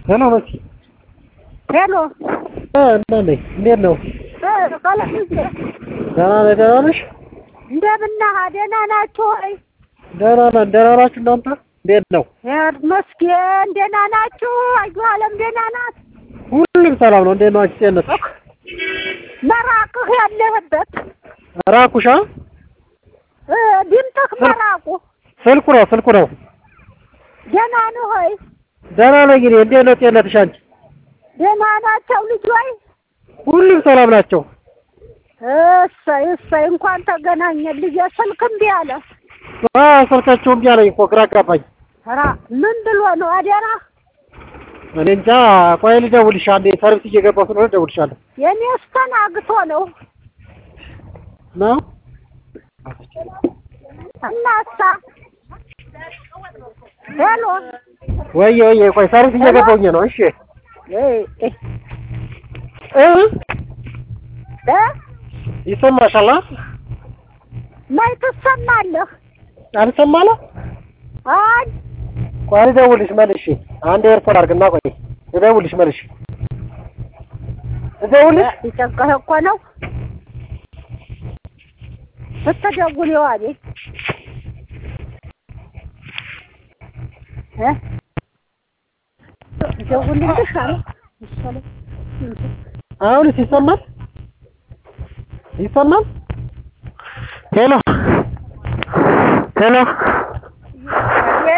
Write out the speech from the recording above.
ሄሎ መሲ ሄሎ እ እንዴት ነሽ? እንዴት ነው? እ ቀለምዬ ደህና ነህ? ደህና ነሽ? እንደምን ነህ? ደህና ናችሁ ወይ? ደህና ነን። ደህና ናችሁ እናንተ? እንዴት ነው? ይመስገን ደህና ናችሁ? አዩ አለም ደህና ናት? ሁሉም ሰላም ነው። እንዴት ናችሁ? ጤንነት መራቅህ ያለህበት ራቁሻ? እ ድምፅህ መራቁ ስልኩ ነው ስልኩ ነው። ደህና ነህ ወይ? ደህና ነኝ እኔ። እንዴት ነው ጤንነትሽ አንቺ? ደህና ናቸው ልጆይ? ሁሉም ሰላም ናቸው። እሰይ እሰይ እንኳን ተገናኘን ልጄ። ስልክ እምቢ አለ። አዎ ስልካቸው እምቢ አለኝ እኮ ግራ አጋባኝ። ኧረ ምን ብሎ ነው አደራ? እኔ እንጃ። ቆይ ልደውልሽ አንዴ ሰርቪስ እየገባሁ ስለሆነ እደውልሻለሁ። የኔስ ተናግቶ ነው ነው እናሳ ሄሎ ወየ ወየ። ቆይ ሰርቪስ እየገባሁኝ ነው። እሺ እ እ እ እ ይሰማሻል? አ? ማይ ትሰማለህ? አልሰማለ? አይ ቆይ ልደውልሽ መልሼ። አንዴ ኤርፎን አድርግና ቆይ ልደውልሽ መልሼ። ልደውልሽ? ይጨንቅህ እኮ ነው ስትደውል የዋሌ እ ደውልልሽ አለ መሰለኝ። አሁንስ ይሰማል? ይሰማል? ሄሎ ሄሎ